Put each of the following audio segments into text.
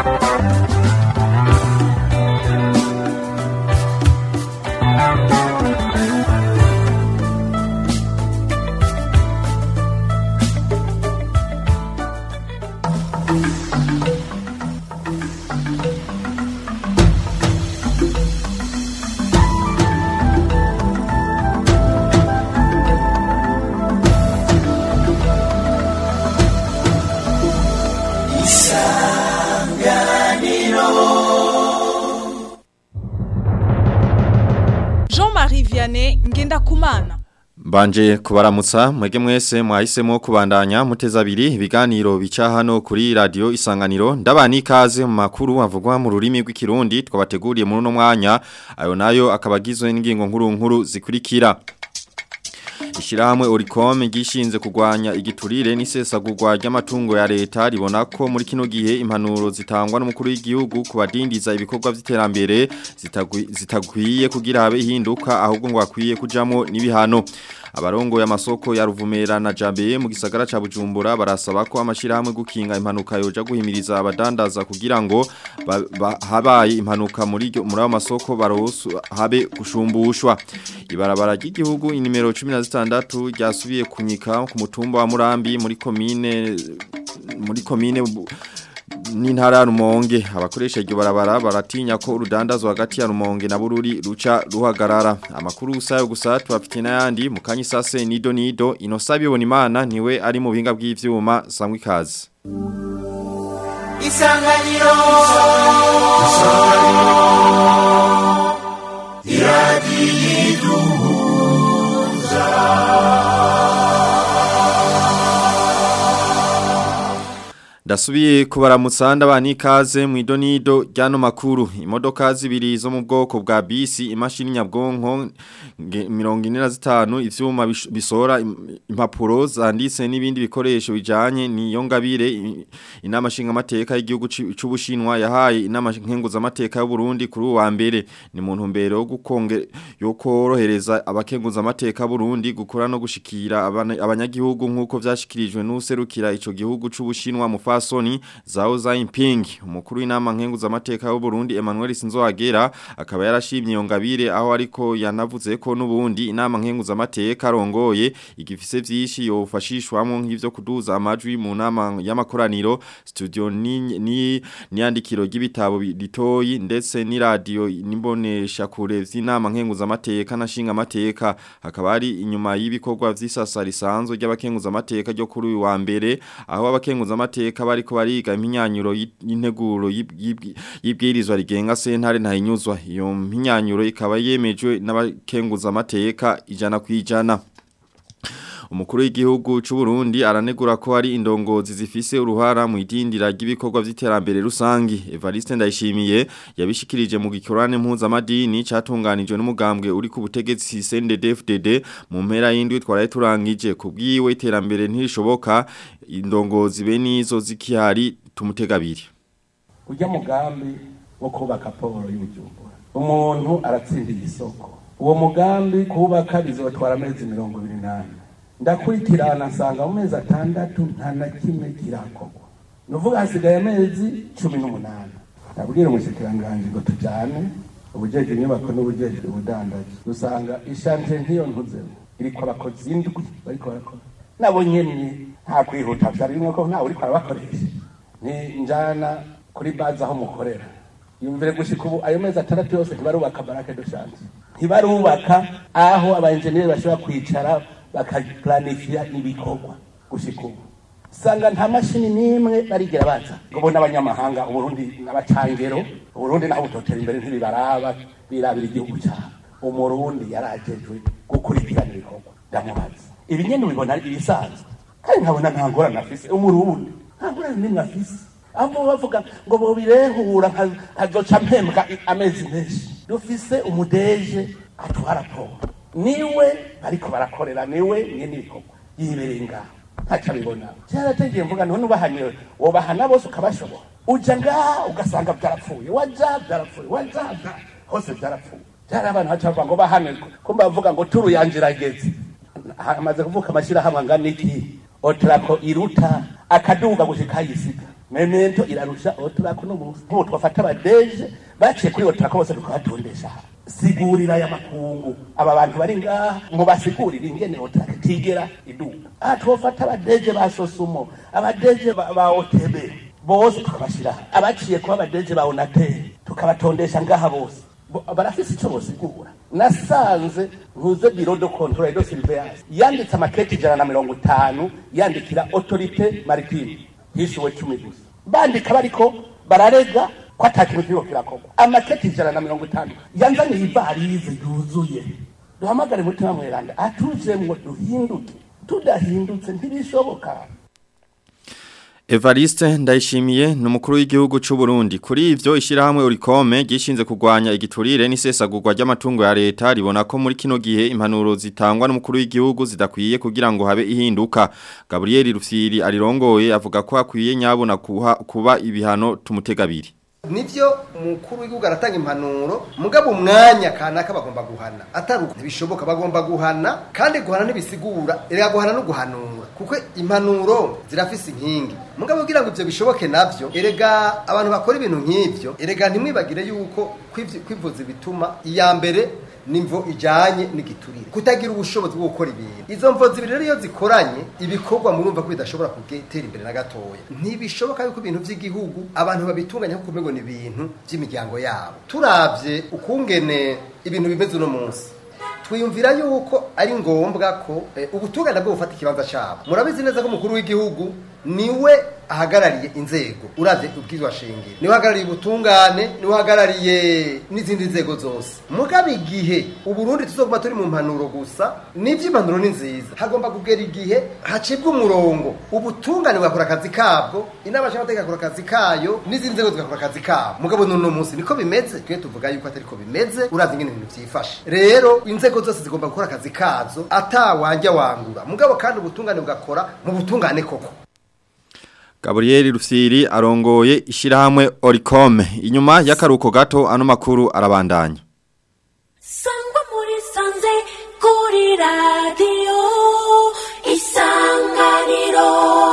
Jean-Marie Vianney Ngendakumana Mbanje kubaramutsa mwege mwese mwahisemo kubandanya muteza abiri ibiganiro bica hano kuri radio isanganiro ndabani ikaze mu makuru avugwa mu rurimi rw'ikirundi twabateguriye muri uno mwanya ayo nayo akabagizwe n'ingingo nkuru nkuru zikurikira Ishirahamwe Oricom gishinze kugwanya igiturire n'isesagurwa ry'amatungo ya leta ribona ko muri kino gihe impanuro zitangwa n'umukuru w'igihugu kubadindiza ibikorwa vy'iterambere zitagwi- zitagwiye kugira habe ihinduka ahubwo ngo akwiye kujamo n'ibihano abarongo y'amasoko ya Ruvumera na Jambe mu gisagara ca Bujumbura barasaba ko amashirahamwe gukinga impanuka yoja guhimiriza abadandaza kugira ngo ba- ba- habaye impanuka muri iryo- muri ayo masoko barosu habe gushumbushwa ibarabara ry'igihugu inimero 16 ryasubiye kunyika ku mutumba wa Murambi muri komine muri komine Bu- n'intara ya Rumonge abakoresha iryo barabara baratinya ko urudandazwa hagati ya Rumonge na Bururi ruca ruhagarara amakuru usayo gusa tubafite n'ayandi mu kanyi sase nido nido inosabi bona imana niwe ari mu bihinga bw'ivyuma sangwa ikaze isanganiro Ndasubiye kubaramutsa ndabani ikaze mu idonido ryano makuru imodoka zibiri zo mu bwoko bwa bisi imashini nyabwonko nge- mirongo ine na zitanu ivyuma bish- bisora im- impapuro zanditse n'ibindi bikoresho bijanye niyo ngabire i- inama nshingamateka y'igihugu ci- c'ubushinwa yahaye inama nkenguzamateka y'u Burundi kuri uwa mbere ni mu ntumbero yo gukonge yo korohereza abakenguzamateka y'u Burundi gukora no gushikira abana- abanyagihugu nk'uko vyashikirijwe n'userukira ico gihugu c'ubushinwa mu fasoni Zhao Jinping umukuru w'inama nkenguzamateka y'u Burundi Emmanuel Sinzohagera akaba yarashimye iyo ngabire aho ariko yanavuze ko nubundi inama nkenguzamateka arongoye igifise vyinshi yofashishwamo nk'ivyo kuduza amajwi mu nama y'amakoraniro studio ni ni niyandikiro ry'ibitabo bi- ritoyi ndetse ni radio nimbonesha kure vy'inama nkenguzamateka na shinga amateka hakaba ari inyuma y'ibikorwa vy'isasa risanzwe ry'abakenguzamateka ryo kuri uyu wa mbere aho abakenguzamateka bariko bariga impinyanyuro y'i- y'integuro y'ib- y'ib- y'ibwirizwa rigenga sentare ntahinyuzwa iyo mpinyanyuro ikaba yemejwe n'abakenguzamateka ijana kwijana Umukuru w'igihugu c'u Burundi aranegura ko hari indongozi zifise uruhara mu idindira ry'ibikorwa vy'iterambere rusangi. Evariste Ndayishimiye yabishikirije mu gikorane mpuzamadini catunganijwe n'umugambwe uri ku butegetsi CNDD-FDD mu mpera y'indwi twaraye turangije kubwiwe iterambere ntirishoboka indongozi be nizo zikihari tumutegabiri. ujya mugambi wo kubaka poro y'ubujumbura umuntu aratsindiye isoko uwo mugambi kubaka bizotwara amezi mirongo ibiri n'ane ndakurikirana nsanga mu mezi atandatu nta na kimwe kirakorwa ni uvuga hasigaye amezi cumi n'umunani nabwira umushikiranganji ngo tujyane ubujeje inyubako n'ubujeje ubudandaji dusanga ishanje nk'iyo ntuzemo iriko abakozi indwi bariko barakora nabo nyene nta kwihuta vyarimwo ko ntawe uriko arabakoresha ni njana kuri bazi aho mukorera yumvire gushika ubu ayo mezi atandatu yose ntibarubaka barake dushanje ntibarubaka aho abaenjeniyeri bashobora kwicara bakaplanifiya ibikorwa gushika ubu sanga nta mashini n'imwe barigera baza ngo bo n'abanyamahanga uburundi n'abacangero uburundi naho butotera imbere ntibibaraba birabira igihugu cyabo umurundi yarajejwe gukurikirana ibikorwa ndamubaza ibi nyene ubibona ari ibisanzwe kandi nkabona nta ngorane afise umurundi nta ngorane n'imwe afise ahubwo bavuga ngo bobirehura nka- nkazoca mpembwa i- amezi menshi dufise umudeje atwara poro niwe bariko barakorera niwe nyene ibikorwa yibereye ngaho ntaco abibona cyarategeye mvuga none ubahaniwe wobahana bose ukabashobora uja ngaha ugasanga vyarapfuye waja vyarapfuye waja vya- hose vyarapfuye vyari abantu baca bavuga ngo bahane kumba bavuga ngo turu yanje irageze hamaze kuvuka amashirahamwe angana iki otrako iruta akaduga gushika yisiga memento irarusha oturako n'ubusa nk'ubu twafata abadeje baciye kuri oturako bose tukabatondesha aha sigurira aya makungu aba bantu bari ngaha ngo basigurire ingene oturako itigera iduka aha twofata abadeje ba sosumo abadeje ba ba otb bose tukabashira aha abaciye kuba abadeje ba onateri tukabatondesha ngaha bose Bo- barafise ico bosigura nasanze ntuze biro de controle de surveillance yanditse amaketi ijana na mirongo itanu yandikira autorite maritime hishuwe cumi gusa bandika bariko bararega ko ata kintu kiriko kirakorwa amaketi ijana na mirongo itanu yanzaniye ivarize yuzuye duhamagare mutima mweranda atujemwo duhinduke tudahindutse ntibishoboka Evariste ndayishimiye ni umukuru w'igihugu cy'u Burundi kuri ivyo ishirahamwe Urikome gishinze kurwanya igiturire n'isesagurwa ry'amatungo ya leta ribona ko muri kino gihe impanuro zitangwa n'umukuru w'igihugu zidakwiye kugira ngo habe ihinduka Gabriel Rufyiri arirongoye avuga ko akwiye nyabona kuha kuba ibihano tumutegabiri nivyo umukuru w'igihugu aratanga impanuro mugabo umwanya kanaka bagomba guhana atari uko ntibishoboka bagomba guhana kandi guhana ntibisigura erega guhana no guhanura kuko impanuro zirafise inkingi mugabo kugira ngo ivyo bishoboke navyo erega abantu bakora ibintu nk'ivyo erega ntimwibagire yuko kwivyo- kwivuza bituma iya mbere nimvo ijanye n'igiturire kutagira ubushobozi bwo gukora ibintu izo mvo zibiri rero iyo zikoranye ibikorwa murumva ko bidashobora gutera imbere na gatoya ntibishoboka yuko ibintu by'igihugu abantu babitunganya kuko umengo ni ibintu by'imiryango yabo turavye ukungene ibintu bimeze uno munsi twiyumvira yuko ari ngombwa ko eh, ubutungane bwo bufata ikibanza cyabo murabizi neza ko umukuru w'igihugu niwe ahagarariye inzego uravye ubwizwa shingiro niwe ahagarariye ubutungane niwe ahagarariye n'izindi nzego zose mugabo igihe uburundi tuzoguma turi mu mpanuro gusa n'ivy'impanuro ni nziza hagomba kugera igihe hacibwa umurongo ubutungane bugakora akazi kabwo inama nshingamateka igakora akazi kayo n'izindi nzego zigakora akazi kabo mugabo n'uno munsi niko bimeze twe tuvuga yuko atari ko bimeze uravye ingene ibintu vyifashe rero inzego zose zigomba gukora akazi kazo atawanja wangura mugabo kandi ubutungane bugakora mu butungane koko Gabriel Rufyiri arongoye ishirahamwe Oricome inyuma y'akaruko gato ano makuru arabandanya sangwa muri sanze kuri radiyo isanganiro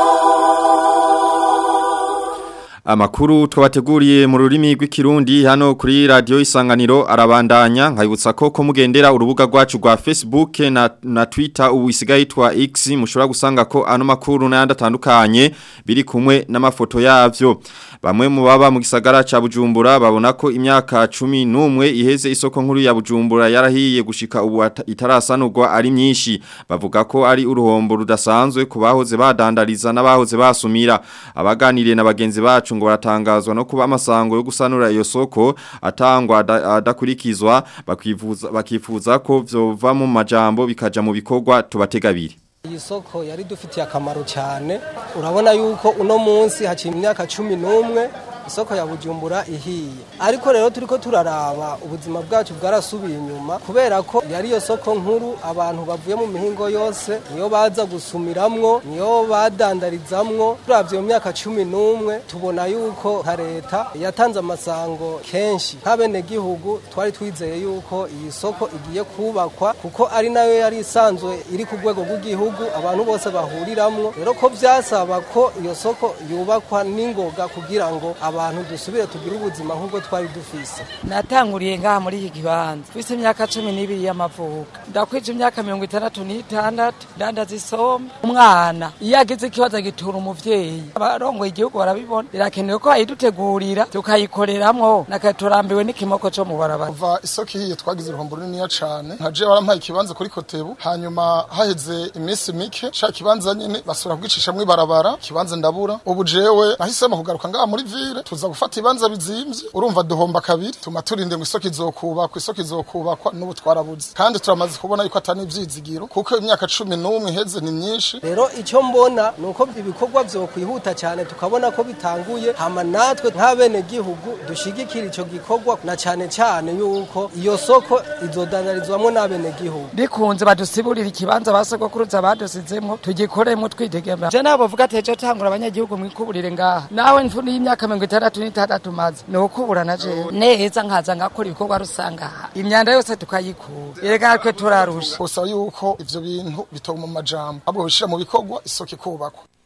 Amakuru twabateguriye mu rurimi rw'ikirundi hano kuri radio isanganiro arabandanya nkayibutsa ko ko mugendera urubuga rwacu rwa Facebook na, na Twitter ubu isigaye yitwa X mushobora gusanga ko ano makuru n'ayandi atandukanye biri kumwe n'amafoto yavyo bamwe mu baba mu gisagara ca Bujumbura babona ko imyaka 11 iheze isoko nkuru ya Bujumbura yarahiye gushika ubu ata- itarasanurwa ari myinshi bavuga ko ari uruhombo rudasanzwe ku bahoze badandariza n'abahoze basumira abaganiriye na bagenzi bacu ngo baratangazwa no kuba amasango yo gusanura iyo soko atangwa ada- adakurikizwa bakifuza bakifuza ko vyova mu majambo bikaja mu bikorwa tubategabiri iyi soko yari dufitiye akamaro cyane urabona yuko uno munsi haciye imyaka cumi n'umwe isoko ya bujumbura ihiye ariko rero turiko turaraba ubuzima bwacu bwarasubiye inyuma kubera ko yari iyo soko nkuru abantu bavuye mu mihingo yose niyo baza gusumiramwo niyo badandarizamwo turavye mu myaka cumi n'umwe tubona yuko nka leta yatanze amasango kenshi nk'abenegihugu twari twizeye yuko iyi soko igiye kubakwa kuko ari nayo yari isanzwe iri ku rwego rw'igihugu abantu bose bahuriramwo rero ko vyasaba ko iyo soko yubakwa n'ingoga kugira ngo abantu dusubire tugire ubuzima nk'ubwo twari dufise natanguriye ngaha muri iki kibanza mfise imyaka cumi n'ibiri y'amavuka ndakwije imyaka mirongo itandatu n'itandatu ndandaza isombe umwana iyo agize ikibazo agitura umuvyeyi abarongoye igihugu barabibona birakenewe ko ayidutegurira tukayikoreramwo nakaturambiwe n'ikimoko co mu barabara kuva isoko ihiye twagize uruhombo runiniya cane nkaje barampaye ikibanza kuri kotebu hanyuma haheze iminsi mike sha kibanza nyene basubira kugicishamwo ibarabara ikibanza ndabura ubu jewe nahisemo kugaruka ngaha muri ville tuza gufata ibibanza bizimvye urumva duhomba kabiri tuma turinde ngo isoko izokubakwa isoko izokubakwa n'ubu twarabuze kandi turamaze kubona yuko atari ivyizigiro kuko imyaka cumi n'umwe iheze ni myinshi rero icyo mbona ni uko ibikorwa vyokwihuta cyane tukabona ko bitanguye hama natwe nk'abenegihugu dushigikira ico gikorwa na cane cane yuko iyo soko izodandarizwamwo n'abenegihugu bikunze badusiburira ikibanza basogokuruza badusizemwo tugikoremwo twitegembera je nabo bavuga ati ejo tangura abanyagihugu mwikuburire ngaha nawe mfuni y'imyaka mirongo itandatu n'itandatu maze ni ukubura na jewe neza nkaza ngakora ibikorwa rusanga aha imyanda yose tukayikura erega natwe turarusha gusa yuko ivyo bintu bitoma mu majambo ahubwo bishira mu bikorwa isoko ikubakwa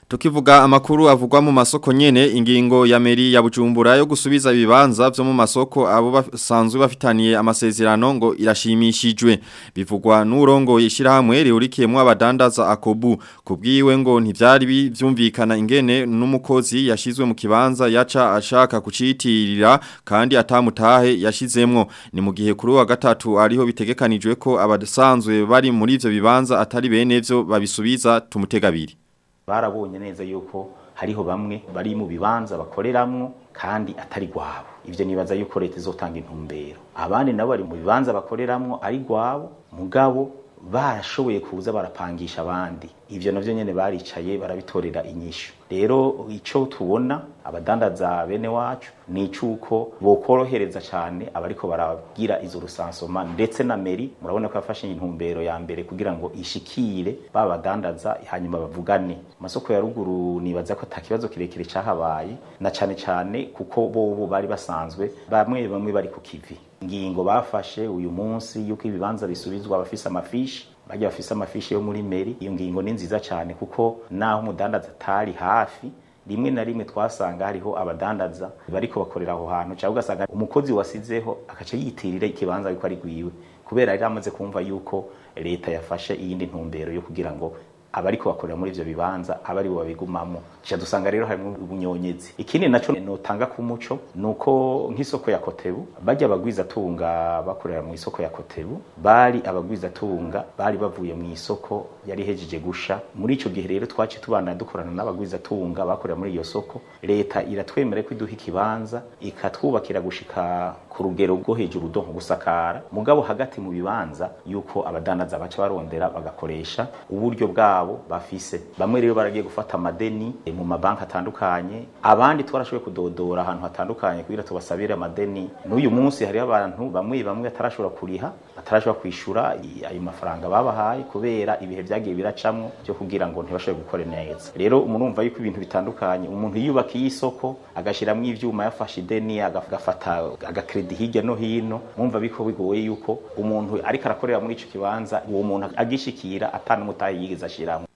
Tukivuga amakuru avugwa mu masoko nyene ingingo ya meri ya Bujumbura yo gusubiza ibibanza vyo mu masoko abo basanzwe bafitaniye amasezerano ngo irashimishijwe bivugwa n'urongo yishirahamwe rihurikiyemo abadandaza akobu kubwiwe ngo ntivyari byumvikana ingene n'umukozi yashizwe mu kibanza yaca ashaka kucitirira kandi atamutahe yashizemwo ni mu gihe kuri wa gatatu ariho bitegekanijwe ko abasanzwe bari muri ivyo bibanza atari bene vyo babisubiza tumutegabiri barabonye neza yuko hariho bamwe bari mu bibanza bakoreramwo kandi atari gwabo ivyo nibaza yuko leta izotanga intumbero abandi nabo bari mu bibanza bakoreramwo ari gwabo mugabo barashoboye kuza barapangisha abandi ivyo navyo nyene baricaye barabitorera inyishu rero ico tubona abadandaza bene wacu ni icuko bokorohereza cyane abariko baragira izo rusansoma ndetse na meri murabona ko yafashe intumbero ya mbere kugira ngo ishikire babadandaza hanyuma bavugane amasoko ya ruguru nibaza ko atakibazo kirekire cahabaye na cane cane kuko bobo bari basanzwe bamwe bamwe bari ku kivi ingingo bafashe uyu munsi yuko ibibanza bisubizwa abafise amafishi bajya bafise amafishi yo muri meri iyo ngingo ni nziza cyane kuko naho umudandaza atari hafi rimwe na rimwe twasanga hariho abadandaza bariko bakorera aho hantu cyangwa ugasanga umukozi wasizeho akaca yitirira ikibanza yuko ari gwiwe kubera yari amaze kumva yuko leta yafashe iyindi ntumbero yo kugira ngo abariko bakorera muri ivyo bibanza abari bo babigumamo cha dusanga rero harimo ubunyonyezi ikindi naco notanga ku muco nuko nk'isoko ya Kotebu bajya abagwiza tunga bakorera mu isoko ya Kotebu bari abagwiza tunga bari bavuye mu isoko yari hejeje gusha muri ico gihe rero twaci tubana dukorana n'abagwiza tunga bakorera muri iyo soko leta iratwemera ko iduha ikibanza ikatwubakira gushika ku rugero rwo hejuru donko gusakara mugabo hagati mu bibanza yuko abadandaza baca barondera bagakoresha uburyo bwabo bafise bamwe rero baragiye gufata amadeni mu mabanki atandukanye abandi twarashoboye kudodora ahantu hatandukanye kugira tubasabire amadeni n'uyu munsi hariho abantu bamwe bamwe atarashobora kuriha atarashobora kwishura ayo mafaranga babahaye kubera ibihe byagiye biracamwo byo kugira ngo ntibashobore gukora neza rero murumva yuko ibintu bitandukanye umuntu yiyubakiye isoko agashiramwo ivyuma yafashe ideni agafata agakredi hirya no hino mwumva biko bigoye yuko umuntu ariko arakorera muri ico kibanza uwo muntu agishikira atana umutahe yigeze ashiramo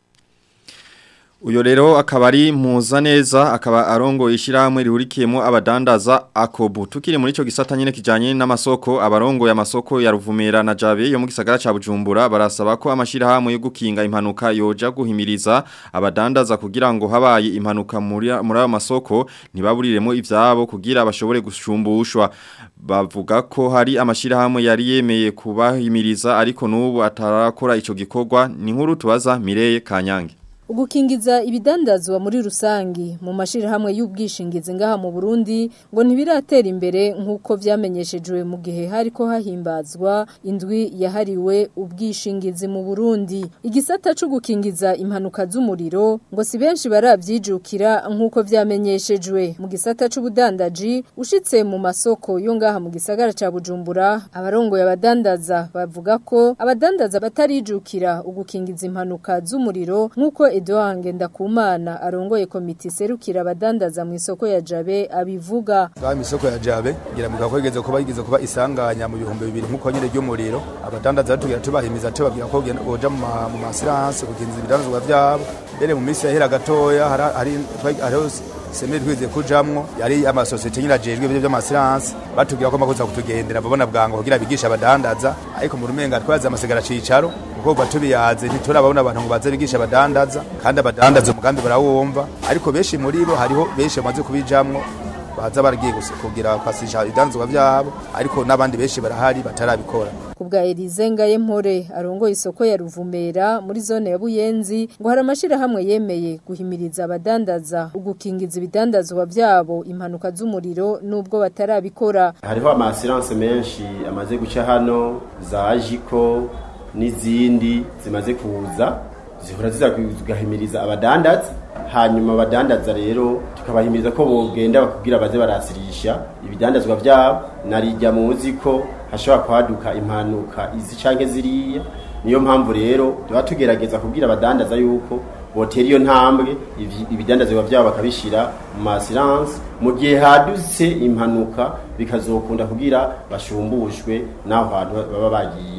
Uyo rero akaba ari muza neza akaba arongo ishiramwe rihurikiyemo abadandaza akobu tukiri muri ico gisata nyene kijanye n'amasoko abarongo ya masoko ya Ruvumera na Jabe yo mu gisagara ca Bujumbura barasaba ko amashirahamwe yo gukinga impanuka yoja guhimiriza abadandaza kugira ngo habaye impanuka muri muri ayo masoko ntibaburiremo ivyabo kugira bashobore gushumbushwa bavuga ko hari amashirahamwe yari yemeye kubahimiriza ariko nubu atarakora ico gikorwa ni nkuru tubaza Mireye Kanyange Ugukingiza ibidandazwa muri rusangi mu mashirahamwe y'ubwishingizi ngaha mu Burundi ngo ntibiratera imbere nkuko vyamenyeshejwe mu gihe hariko hahimbazwa indwi yahariwe ubwishingizi mu Burundi igisata cyo gukingiza impanuka z'umuriro ngo si benshi baravyijukira nkuko vyamenyeshejwe mu gisata c'ubudandaji ushitse mu masoko yo ngaha mu gisagara ca Bujumbura abarongoye abadandaza bavuga ko abadandaza batarijukira ugukingiza impanuka z'umuriro nkuko Edouard Ngendakumana arongoye komite serukira abadandaza mu isoko ya Jabe abivuga. Ba mu isoko ya Jabe ngira muga kwegeze kuba yigeze kuba isanganya mu bihumbi bibiri nkuko nyene ry'umuriro abadandaza batugira tubahimiza tubabwira ko genda boja mu masirance kugenza ibidandazwa vyabo mbere mu minsi yahera gatoya hari hari semeri twize kujamwo yari amasosiyete nyine ajejwe ibyo by'amasiranse batubwira ko makuza kutugendera babona bwango kugira bigisha abadandaza ariko mu rumenga twaze amasigara cicaro kuko batubiyaze ntiturababona abantu ngo baze bigisha abadandaza kandi abadandaza umugambi barawumva ariko benshi muri bo hariho benshi bamaze kubijamwo baza baragiye kugira kwasisha idanzwa vyabo ariko n'abandi benshi barahari batarabikora kubwa Elize Ngayempore arongoye isoko ya Ruvumera muri zone ya Buyenzi ngo hari amashira hamwe yemeye guhimiriza abadandaza ugukingiza ibidandazwa vyabo impanuka z'umuriro nubwo batarabikora hariho amasirance menshi amaze guca hano za Jiko n'izindi zimaze kuza zihora zizagahimiriza abadandaza hanyuma abadandaza rero tukabahimiriza ko bogenda bakubwira baze barasirisha ibidandazwa vyabo narijya muzi ko hashobora kwaduka impanuka izi canke ziriya niyo mpamvu rero tuba tugerageza kubwira abadandaza yuko botera iyo ntambwe ibidandazwa vyabo bakabishira mu masiranse mu gihe hadutse impanuka bikazokunda kugira bashumbushwe n'aho hantu baba bagiye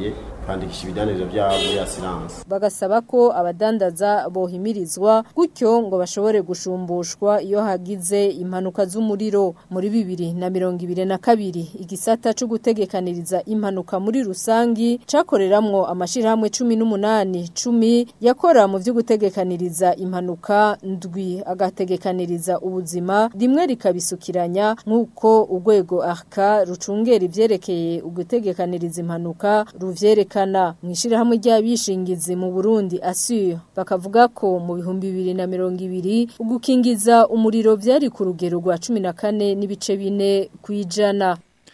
kwandikisha ibidandaza byabo muri assurance bagasaba ko abadandaza bohimirizwa gutyo ngo bashobore gushumbushwa iyo hagize impanuka z'umuriro muri bibiri na mirongo ibiri na kabiri igisata cyo gutegekaniriza impanuka muri rusangi cakoreramwo amashirahamwe cumi n'umunani cumi yakora mu vyo gutegekaniriza impanuka ndwi agategekaniriza ubuzima rimwe rikabisukiranya nk'uko urwego arka rucungera ivyerekeye ugutegekaniriza impanuka ruvyerekana mu ishirahamwe ry'abishingizi mu Burundi Assure bakavuga ko mu bihumbi bibiri na mirongo ibiri ugukingiza umuriro vyari ku rugero rwa cumi na kane n'ibice bine kwijana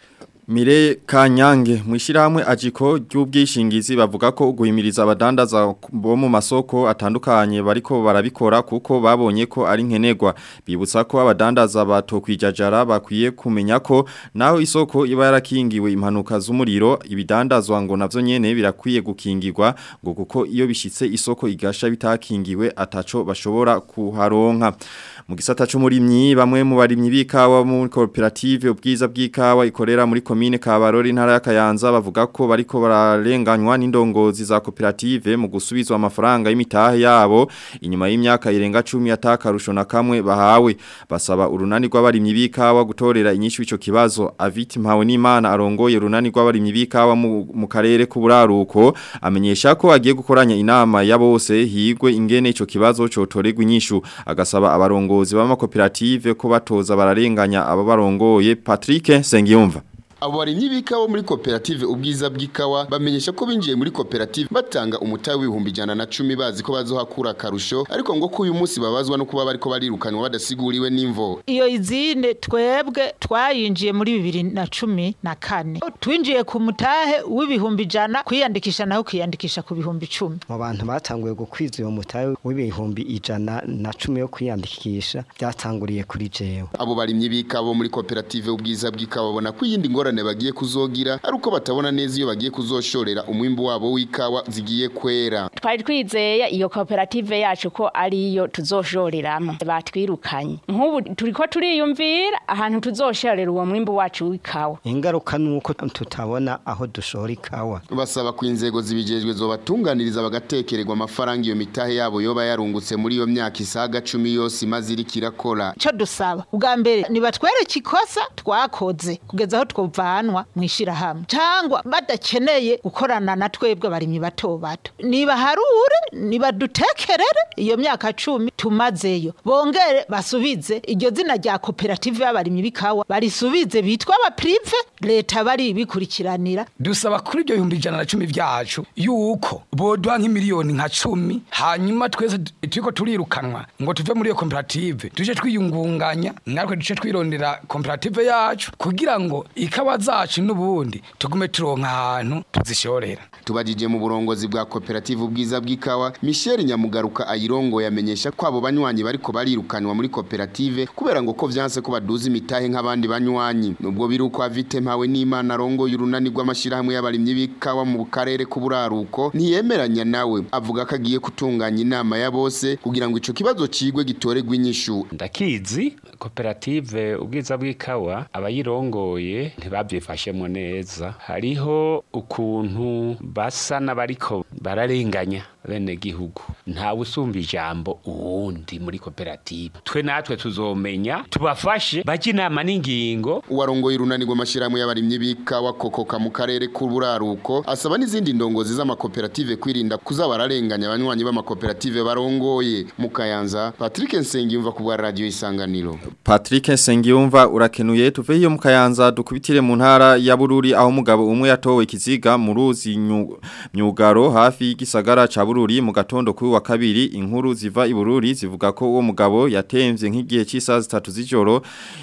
Mire Kanyange mwishirahamwe ajiko ry'ubwishingizi bavuga ko guhimiriza abadandaza bo mu masoko atandukanye bariko barabikora kuko babonye ko ari nkenerwa bibutsa ko abadandaza batokwijajara bakwiye kumenya ko naho isoko iba yarakingiwe impanuka z'umuriro ibidandazwa ngo navyo nyene birakwiye gukingirwa ngo kuko iyo bishitse isoko igasha bitakingiwe ataco bashobora kuharonka mu gisata c'umurimyi bamwe mu barimyi b'ikawa mu koperative ubwiza bw'ikawa ikorera muri komine Kabarori ntara ya Kayanza bavuga ko bariko bararenganywa n'indongozi za koperative mu gusubizwa amafaranga y'imitahe yabo inyuma y'imyaka irenga 10 atakarusho na kamwe bahawe basaba urunani rw'abarimyi b'ikawa gutorera inyishu ico kibazo Aviti Mpawe n'Imana arongoye urunani rw'abarimyi b'ikawa mu, mu karere k'uburaruko amenyesha ko agiye gukoranya inama ya bose higwe ingene ico kibazo cotorerwa inyishu agasaba abarongo abarongozi b'amakoperative ko batoza bararenganya abo barongoye Patrick Sengiyumva abo barimyi b'ikawa muri koperative ubwiza bw'ikawa bamenyesha ko binjiye muri koperative batanga umutahe w'ibihumbi ijana na cumi bazi ko bazohakura akarusho ariko ngo ko uyu munsi babazwa no kuba bariko barirukanwa badasiguriwe n'imvo iyo izine twebwe twayinjiye muri bibiri na cumi na kane twinjiye ku mutahe w'ibihumbi ijana kwiyandikisha naho kwiyandikisha ku bihumbi icumi mu bantu batanguye gukwiza uwo mutahe w'ibihumbi ijana na cumi yo kwiyandikisha byatanguriye kuri jewe abo barimyi b'ikawa muri koperative ubwiza bw'ikawa babona ko iyindi ngorane bagiye kuzogira ari uko batabona neza iyo bagiye kuzoshorera umwimbu wabo w'ikawa zigiye kwera twari twizeye iyo koperative yacu ko ariyo tuzoshoreramo batwirukanye nk'ubu turiko turiyumvira ahantu tuzoshorera uwo mwimbu wacu w'ikawa ingaruka ni uko tutabona aho dushora ikawa basaba ko inzego zibijejwe zobatunganiriza bagatekererwa amafaranga iyo mitahe yabo yoba yarungutse muri iyo myaka isaga cumi yose imaze iriko irakora cyo dusaba ubwa mbere nibatwereke ikosa twakoze kugeza aho twovanwa mu ishirahamwe cyangwa badakeneye gukorana na twebwe abarimyi bato bato niba harure niba dutekerere iyo myaka cumi tumazeyo bongere basubize iryo zina rya koperative y'abarimyi b'ikawa barisubize bitwa abaprive leta bari bikurikiranira dusaba kuri ibyo bihumbi ijana na cumi byacu yuko boduha nk'imiliyoni nka cumi hanyuma twese turiko turirukanwa ngo tuve muri iyo koperative tuje twiyungunganya natwe duce twirondera koperative yacu kugira ngo ikawa zacu n'ubundi tugume turonka ahantu tuzishorera tubajije mu burongozi bwa koperative ubwiza bw'ikawa Michel Nyamugaruka ayirongo yamenyesha ko abo banywanyi bariko barirukanwa muri koperative kubera ngo ko vyanse ko baduza imitahe nk'abandi banywanyi nubwo biruko avite mpawe n'Imana arongo y'urunani rw'amashirahamwe y'abarimyi b'ikawa mu karere k'uburaruko ntiyemeranya nawe avuga ko agiye kutunganya inama ya bose kugira ngo ico kibazo cigwe gitoregwe inyishu ndakizi koperative ubwiza bw'ikawa abayirongoye ntibabyifashemo neza hariho ukuntu basa n'abariko bararenganya bene gihugu ntawe usumba ijambo uwundi muri koperative twe natwe tuzomenya tubafashe bajye inama n'ingingo uwarongoye urunani rw'amashyirahamwe y'abarimyi b'ikawa kokoka mu karere k'uburaruko asaba n'izindi ndongozi z'amakoperative kwirinda kuza bararenganya abanywanyi b'amakoperative barongoye mu kayanza patrick nsengiyumva ku bwa radiyo isanganiro Patrick Sengiyumva urakenuye tuve hiyo mu Kayanza dukubitire mu ntara ya Bururi aho umugabo umwe yatowe ikiziga mu ruzi myugaro hafi y'igisagara ca Bururi mu gatondo kuri wa kabiri inkuru ziva i Bururi zivuga ko uwo mugabo yatemvye nk'igihe cy'isaha zitatu z'ijoro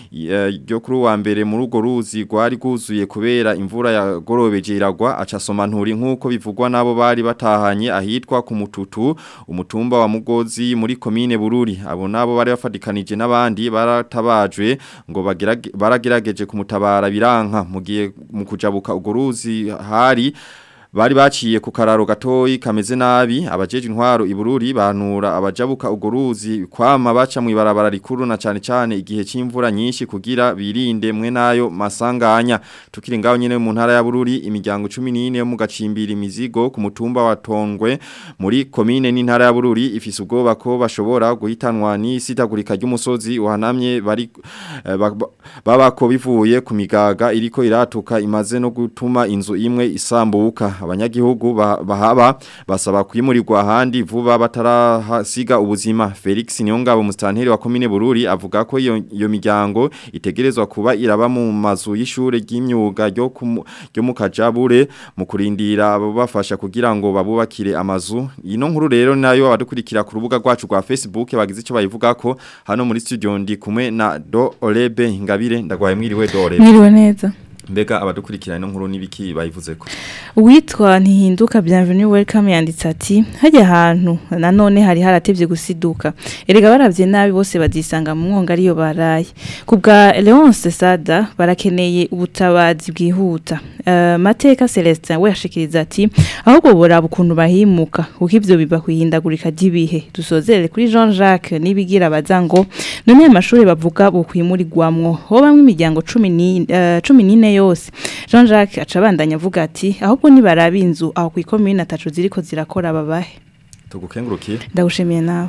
ryo kuri wa mbere muri urwo ruzi rwari rwuzuye kubera imvura yagorobeje iragwa acasoma nturi nk'uko bivugwa nabo bari batahanye ahitwa ku mututu umutumba wa Mugozi muri komine Bururi abo nabo bari bafadikanije n'abandi baratabajwe ngo baragerageje kumutabara biranka mu gihe mu kujabuka urwo ruzi hari bari baciye ku kararo gatoyi kameze nabi abajeje intwaro ibururi banura abajabuka uguruzi kwama baca mu ibarabara rikuru na cyane cyane igihe c'imvura nyinshi kugira birinde mwe nayo masanganya tukiri ngaho nyene mu ntara ya bururi imiryango 14 yo mu gacimbira imizigo ku mutumba wa Tongwe muri komine n'intara ya bururi ifise ubwoba ko bashobora guhitanwa n'isitagurika ry'umusozi uhanamye bari eh, ba- ba- babako bivuye ku migaga iriko iratuka imaze no gutuma inzu imwe isambuka abanyagihugu ba- bahaba basaba kwimurirwa ahandi vuba batarahasiga ubuzima Felix Niyongabo mustanteri wa komine Bururi avuga ko iyo iyo miryango itegerezwa kuba iraba mu mazu y'ishure ry'imyuga ryo ku mu- ryo mu Kajabure mu kurindira abo bafasha kugira ngo babubakire amazu ino nkuru rero nayo abadukurikira ku rubuga rwacu rwa Facebook bagize ico bayivuga ko hano muri studio ndi kumwe na Do Olebe Ngabire ndagwaye mwiriwe Do Olebe Mwiriwe neza. mbega abadukurikira ino nkuru nibiki bayivuze ko Uwitwa ntihinduka bienvenue welcome yanditse ati hajya ahantu nanone hari haratevye gusiduka erega baravye nabi bose bazisanga mu mwonga ariyo baraye ku bwa Leonce Sada barakeneye ubutabazi bwihuta uh, Mateka Celestin we yashikiriza ati ahubwo boraba ukuntu bahimuka kuko ivyo biba kwihindagurika ry'ibihe dusozerere kuri Jean Jacques nibigira bazango none amashuri bavuga bukwimurirwamwo ho bamwe imiryango 10 14 yose Jean Jacques aca abandanya avuga ati ahubwo nibaraba inzu aho ku ikomine atacu ziriko zirakora babahe tugukengurukiye ndagushimiye nawe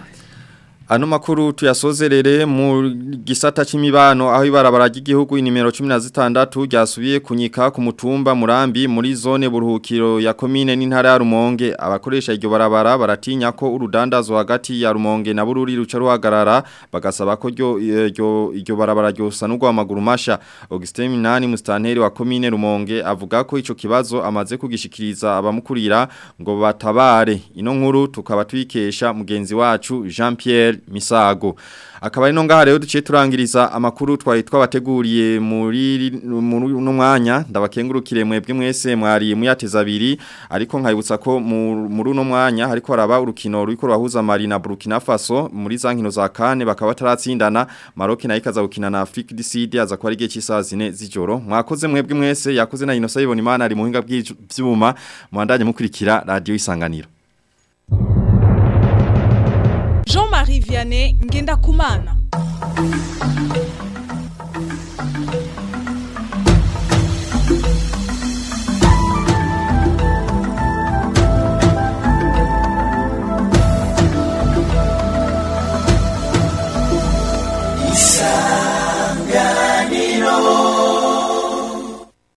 Ano makuru tuyasozerere mu gisata c'imibano aho ibarabara ry'igihugu inimero 16 ryasubiye kunyika ku mutumba Murambi muri zone buruhukiro ya komine n'intara ya Rumonge abakoresha iryo barabara baratinya ko urudandazo hagati ya Rumonge na Bururi ruca ruhagarara bagasaba ko ryo iryo iryo barabara ryosanurwa amaguru masha Augustin Minani mustanteri wa komine Rumonge avuga ko ico kibazo amaze kugishikiriza abamukurira ngo batabare ino nkuru tukaba twikesha mugenzi wacu Jean Pierre Misago akaba ari no ngaha rero duciye turangiriza amakuru twari twabateguriye muri muri no mwanya ndabakengurukire mwebwe mwese mwari muyateza abiri ariko nkayibutsa ko mu- muri uno mwanya hariko haraba urukino ruriko rwahuza Mali na Burkina Faso muri za nkino za kane bakaba bataratsindana Maroc nayo ikaza gukina na Afrique du Sud aza ko ari igihe cy'isaha zine z'ijoro mwakoze mwebwe mwese yakoze na Innocent Ibona Imana ari muhinga bw'ivyuma muandanye mukurikira radio isanganiro Jean-Marie Vianney Ngenda Kumana